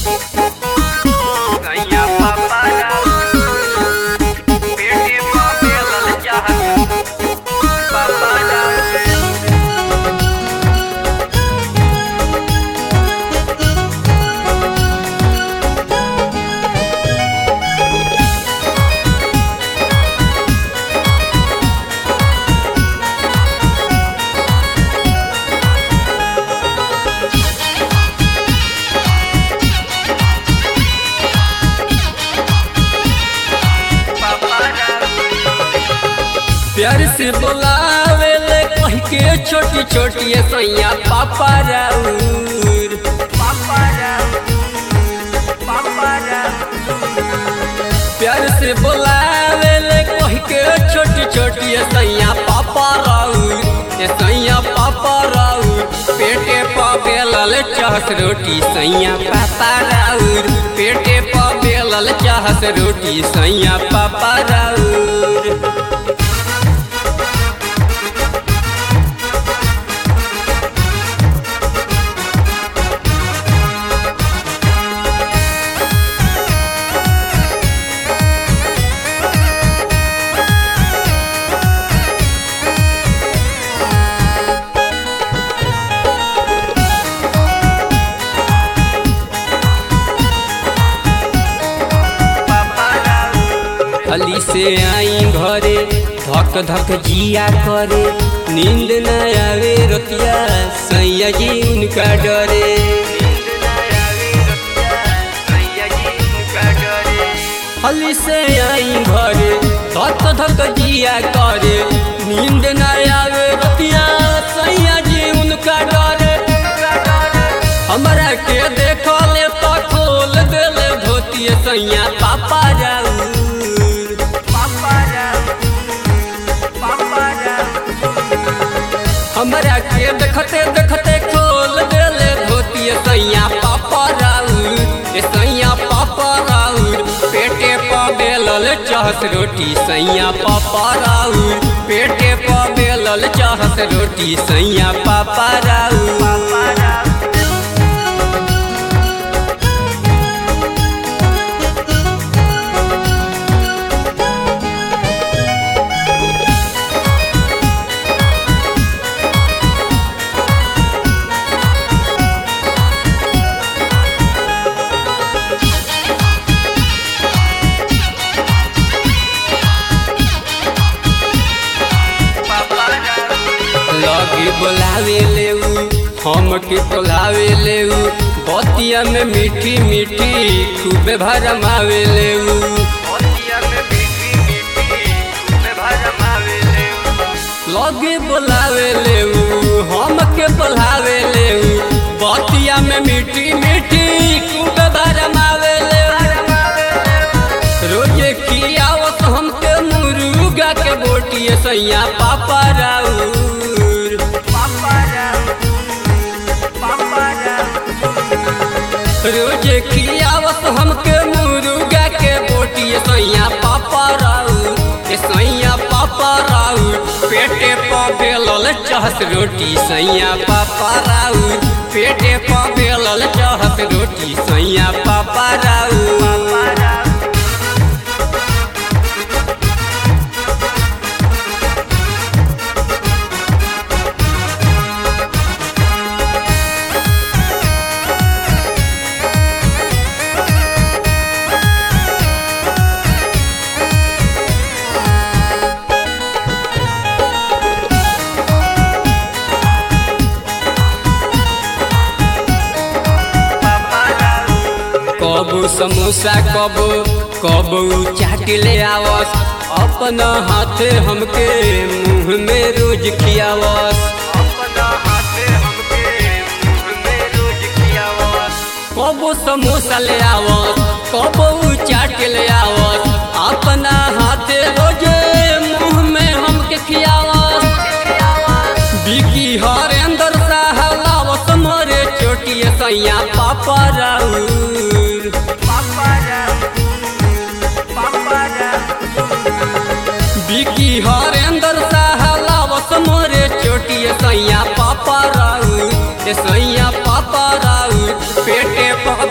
गैया पापा बेटे पापे लल चाहत पापा प्यार से बोलावे ले कह के छोटी छोटी सैया पापा राउर पापा पापा प्यार से बोलावे ले कह के छोटी छोटी सैया पापा राउर ए सैया पापा राउर पेटे पावे लल चाहस रोटी सैया पापा राउर पेटे पावे लल चाहस रोटी सैया पापा राउर हली से आई घरे धक धक जिया करे नींद न आवे रतिया सैया जी उनका डरे हली से आई घरे धक धक जिया करे नींद न आवे रतिया सैया जी उनका डरे हमरा के देखो ले तो खोल देले धोती सैया पापा जाऊ हमरा के देखते देखते खोल देले धोती सैया पापा राउर ए सैया पापा राउर पेटे पा बेलल चाहत रोटी सैया पापा राउर पेटे पा बेलल चाहत रोटी सैया पापा राउर लगे बोलावे लेऊ हम के बोलावे लेऊ बतिया में मीठी मीठी खूबे भरमावे लेऊ लगे बोलावे लेऊ हम के बोलावे लेऊ बतिया में मीठी मीठी खूबे भरमावे लेऊ रोजे खियावत हमके मुर्गा के बोटी सैया पापा राउर रोजे खियावत हमके मुर्गा के बोटी सैया पापा राउर ए सैया पापा राउर पेटे पा बेलल चाहत रोटी सैया पापा राउर पेटे पा बेलल चाहत रोटी सैया पापा राउर कबू समोसा कबू कबू चाट ले आवस अपना हाथ हमके मुंह में रोज खियावस कबू समोसा ले आवस कबू चाट ले आवस अपना हाथ रोज मुंह में हमके खियावस बिकी हरेंद्र साहलावस मरे चोटिए सैया पापा राउर बिकी हरेंद्र साहलावस मरे चोटिए सैया पापा राउर ए सैया